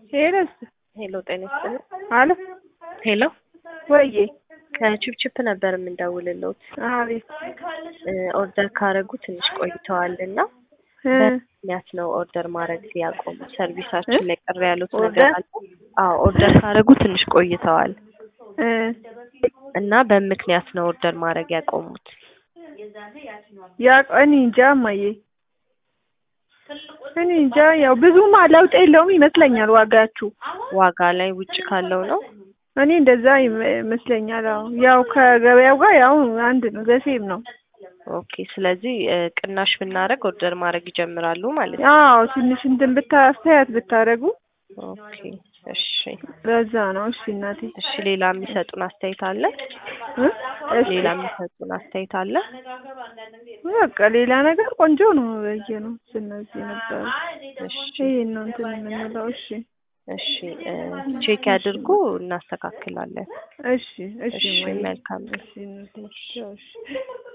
ሄለስ ሄሎ ጤና ይስጥልኝ። አለ ሄሎ ወዬ ከቺፕቺፕ ነበር የምንደውልልዎት። አቤት ኦርደር ካረጉ ትንሽ ቆይተዋል እና እ ምክንያት ነው ኦርደር ማድረግ ያቆሙ? ሰርቪሳችን ላይ ቅር ያሉት ነገር ኦርደር? አለ? አዎ ኦርደር ካረጉ ትንሽ ቆይተዋል እ እና በምክንያት ነው ኦርደር ማድረግ ያቆሙት? ያ እኔ እንጃ እማዬ እኔ እንጃ ያው ብዙም ለውጥ የለውም ይመስለኛል ዋጋችሁ ዋጋ ላይ ውጭ ካለው ነው? እኔ እንደዛ ይመ- ይመስለኛል አዎ ያው ከገበያው ጋር ያው አንድ ነው ዘሴም ነው ኦኬ ስለዚህ እ ቅናሽ ብናደርግ ኦርደር ማድረግ ይጀምራሉ ማለት ነው? አዎ ትንሽ እንትን ብታ አስተያየት ብታደርጉ ኦኬ እሺ ለዛ ነው እሺ እናቴ እሺ ሌላ የሚሰጡን አስተያየት አለ? እ እሺ ሌላ የሚሰጡን አስተያየት አለ? በቃ ሌላ ነገር ቆንጆ ነው በየ ነው ስነዚህ ነበረ እሺ ይሄን ነው እንትን የምንለው እሺ እሺ እ ቼክ ያድርጉ እናስተካክላለን። እሺ እሺ እሺ እማዬ መልካም እሺ እናቴ ቻው እሺ